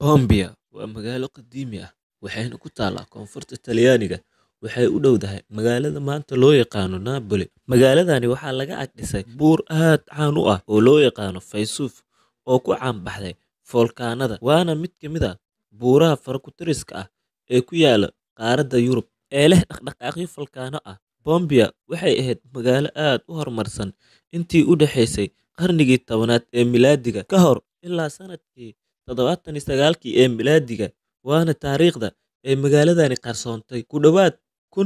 Bombia waa magaalo qadiimi ah waxayna ku taallaa koonfurta Talyaaniga. Waxay u dhowdahay magaalada maanta loo yaqaan Napoli. Magaaladani waxaa laga ag dhisay buur aad caan u ah oo loo yaqaan Vesuve oo ku caan baxday foolkaanada, waana mid ka mid ah buuraha faro-ku-tiriska ah ee ku yaalla qaaradda Yurub ee leh dhaqdhaqaaqyo foolkaano ah. Bombia waxay ahayd magaalo aad u horumarsan intii u dhaxaysay qarnigii tobnaad ee miilaadiga ka hor ilaa sanadkii 709 ee miilaadiga, waana taariikhda ay magaaladani qarsoontay ku dhawaad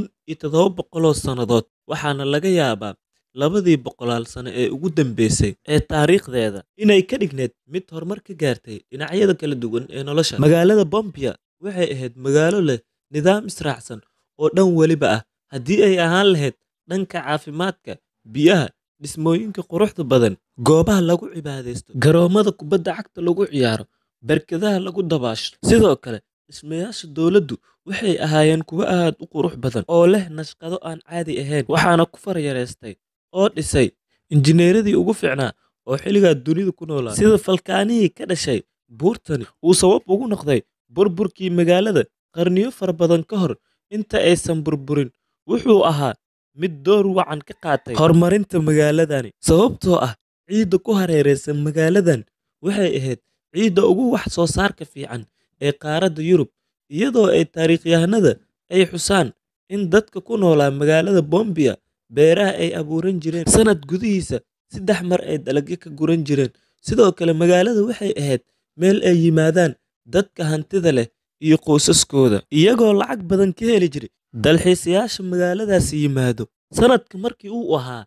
1700 sannadood, waxaana laga yaabaa labadii boqolaal sano ee ugu dambeysay ee taariikhdeeda inay ka dhigneyd mid horumar ka gaartay dhinacyada kala duwan ee nolosha. Magaalada Bombia waxay ahayd magaalo leh nidaam israacsan oo dhan waliba ah, haddii ay ahaan lahayd dhanka caafimaadka, biyaha, dhismooyinka quruxda badan, goobaha lagu cibaadeysto, garoomada kubadda cagta lagu ciyaaro, barkadaha lagu dabaasho. Sidoo kale, dhismayaasha dowladdu waxay ahaayeen kuwo aad u qurux badan oo leh naqshado aan caadi ahayn, waxaana ku farayareystay oo dhisay injineeradii ugu fiicnaa oo xilligaa dunida ku noolaa. Sida falkaanihii ka dhashay buurtani uu sabab ugu noqday burburkii magaalada qarniyo fara badan ka hor inta aysan burburin, wuxuu ahaa mid door wacan ka qaatay horumarinta magaaladani, sababtoo ah ciidda ku hareeraysan magaaladan waxay ahayd ciidda ugu wax soo saarka fiican ee qaaradda Yurub, iyadoo ay taariikhyahanada ay xusaan in dadka ku noolaa magaalada Bombia beeraha ay abuuran jireen sanad gudihiisa saddex mar ay dalagyo ka guran jireen. Sidoo kale, magaalada waxay ahayd meel ay yimaadaan dadka hantida leh iyo qoysaskooda, iyagoo lacag badan ka heli jiray dalxiisayaasha magaaladaasi yimaado. Sanadka markii uu ahaa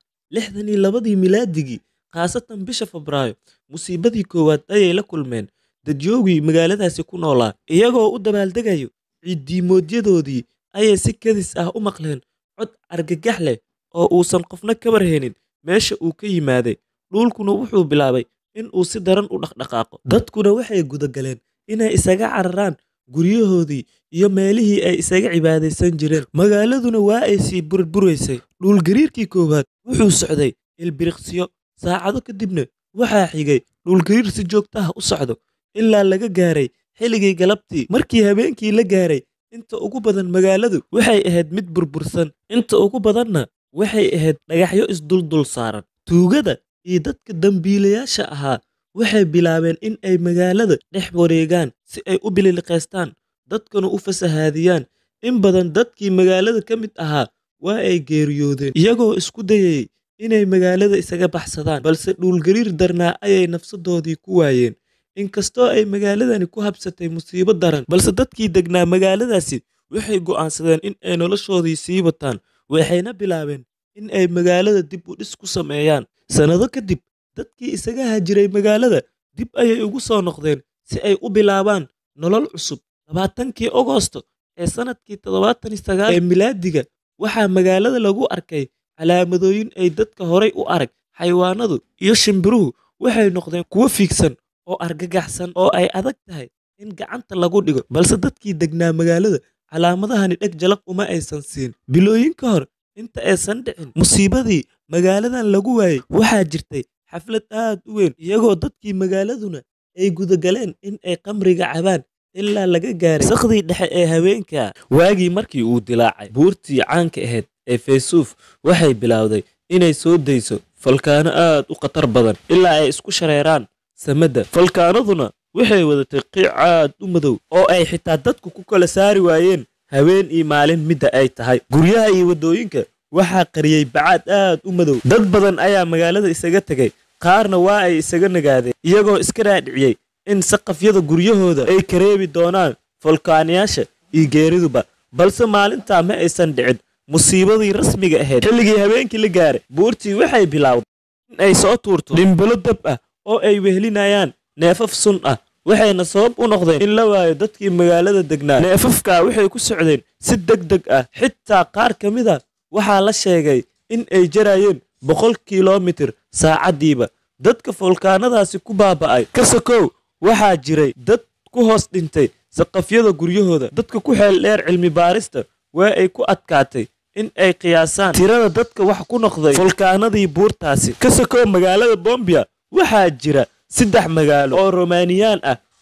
62 miilaadigii, khaasatan bisha Febraayo, musiibadii koowaad ayay la kulmeen dadyoogii magaaladaasi ku noolaa, iyagoo u dabaaldegaya ciid-diimoodyadooodii ayay si kedis ah u maqleen cod argagax leh oo uusan qofna ka warhaynin meesha uu ka yimaaday, dhulkuna wuxuu bilaabay in uu si daran u dhaqdhaqaaqo. Dadkuna waxay guda galeen inay isaga cararaan guryahoodii iyo meelihii ay isaga cibaadaysan jireen. Magaaladuna waa ay sii burburaysay. Dhulgariirkii koowaad wuxuu socday ilbiriqsiyo, saacado kadibna waxaa xigay dhulgariir si joogto ah u socdo, ilaa laga gaaray xilligii galabtii. Markii habeenkii la gaaray, inta ugu badan magaaladu waxay ahayd mid burbursan, inta ugu badanna waxay ahayd dhagaxyo isdul saaran. Tuugada iyo dadka dambiilayaasha ahaa waxay bilaabeen in ay magaalada dhex wareegaan si ay u bililiqaystaan, dadkana u fasahaadiyaan. In badan dadkii magaalada ka mid ahaa waa ay geeriyoodeen, iyagoo isku dayayay inay magaalada isaga baxsadaan, balse dhulgariir darnaa ayay nafsadoodii ku waayeen. Inkastoo ay magaaladani ku habsatay musiibo daran, balse dadkii deganaa magaaladaasi waxay go'aansadeen in ay noloshoodii sii wataan, waxayna bilaabeen in ay magaalada dib u dhis ku sameeyaan. Sannado kadib, dadkii isaga haajiray magaalada dib ayay ugu soo noqdeen si ay u bilaabaan nolol cusub. 20kii Agoosto ee sanadkii 79 ee miilaadiga, waxaa magaalada lagu arkay calaamadooyin ay dadka horay u arag. Xayawaanadu iyo shimbiruhu waxay noqdeen kuwo fiigsan oo argagaxsan oo ay adag tahay in gacanta lagu dhigo, balse dadkii deganaa magaalada calaamadahani dheg jalaq uma aysan siin. Bilooyin ka hor inta aysan dhicin musiibadii magaaladan lagu waayay, waxaa jirtay xaflad aad u weyn, iyagoo dadkii magaaladuna ay guda galeen in ay khamriga cabaan ilaa laga gaaray saqdii dhexe ee habeenka. Waagii markii uu dilaacay buurtii caanka ahayd ee Vesuve waxay bilowday inay soo dayso falkaano aad u khatar badan ilaa ay isku shareeraan samada. Falkaanaduna waxay wadatay qiic aad u madow oo ay xitaa dadku ku kala saari waayeen habeen iyo maalin midda ay tahay. Guryaha iyo waddooyinka waxaa qariyey bacaad aad u madow. Dad badan ayaa magaalada isaga tegay, qaarna waa ay isaga nagaadeen, iyagoo iska raadiciyey in saqafyada guryahooda ay ka reebi doonaan falkaanayaasha iyo geeriduba. Balse maalintaa ma aysan dhicin musiibadii rasmiga ahayd. Xilligii habeenkii la gaaray, buurtii waxay bilowday in ay soo tuurto dhimbilo dab ah oo ay wehelinayaan neefaf sun ah, waxayna sabab u noqdeen in la waayo dadkii magaalada degnaa. Neefafkaa waxay ku socdeen si degdeg ah, xitaa qaar ka mid a waxaa la sheegay in ay jarayeen boqol kiiloomitir saacaddiiba. Dadka falkaanadaasi ku baaba'ay ka sokow waxaa jiray dad ku hoos dhintay saqafyada guryahooda. Dadka ku xeel dheer cilmi baarista waa ay ku adkaatay in ay qiyaasaan tirada dadka wax ku noqday falkaanadii buurtaasi. Ka sokow magaalada Bombia waxaa jira saddex magaalo oo Romaaniyaan ah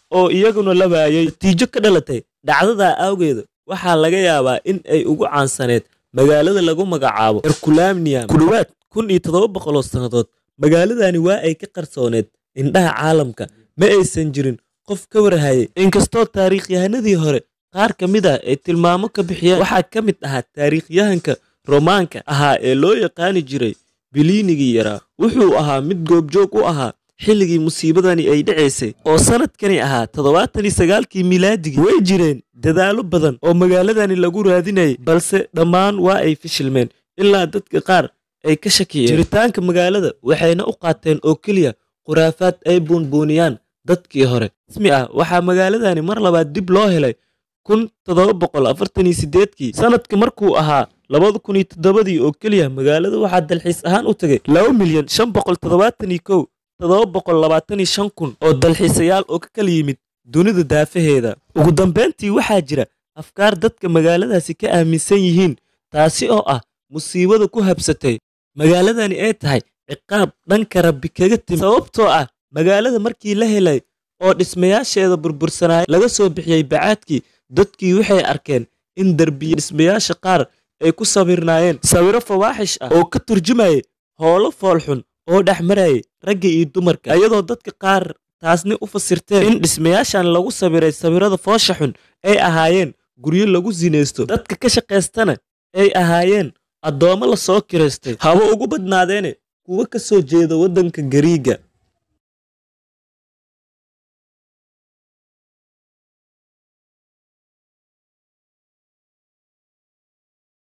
oo iyaguna la waayey natiijo ka dhalatay dhacdadaa awgeeda waxaa laga yaabaa in ay ugu caansaneed magaalada lagu magacaabo herculamnium ku dhowaad kun iyo toddoba boqoloo sannadood magaaladani waa ay ka qarsooneed indhaha caalamka ma aysan jirin qof ka warhayay inkastoo taariikhyahanadii hore qaar ka mid ah ay tilmaamo ka bixiyeen waxaa ka mid ahaa taariikhyahanka romaanka ahaa ee loo yaqaani jiray biliinigii yaraa wuxuu ahaa mid goobjoog u ahaa xilligii musiibadani ay dhacaysay oo sanadkani ahaa toddobaatan iyo sagaalkii milaadigii way jireen dadaallo badan oo magaaladani lagu raadinayay balse dhammaan waa ay fishilmeen ilaa dadka qaar ay ka shakiyeen jiritaanka magaalada waxayna u qaateen oo keliya khuraafaad ay buunbuuniyaan dadkii hore rasmi ah waxaa magaaladani mar labaad dib loo helay kun toddoba boqol afartan iyo sideedkii sanadka markuu ahaa labada kun iyo toddobadii oo keliya magaalada waxaa dalxiis ahaan u tagay laba milyan shan boqol toddobaatan iyo kow toddoba boqol labaatan iyo shan kun oo dalxiisayaal oo ka kala yimid dunida daafaheeda ugu dambayntii waxaa jira afkaar dadka magaaladaasi ka aaminsan yihiin taasi oo ah musiibada ku habsatay magaaladani ay tahay ciqaab dhanka rabbi kaga timi sababtoo ah magaalada markii la helay oo dhismayaasheeda burbursanaayo laga soo bixiyey bacaadkii dadkii waxay arkeen in derbiya dhismayaasha qaar ay ku sawirnaayeen sawiro fawaaxish ah oo ka turjumayay howlo foolxun oo dhex marayay ragga iyo dumarka iyadoo dadka qaar taasni u fasirteen in dhismayaashan lagu sawiray sawirada foosha xun ay ahaayeen guryo lagu sinaysto dadka ka shaqaystana ay ahaayeen addoommo la soo kiraystay haba ugu badnaadeene kuwa ka soo jeeda waddanka gariiga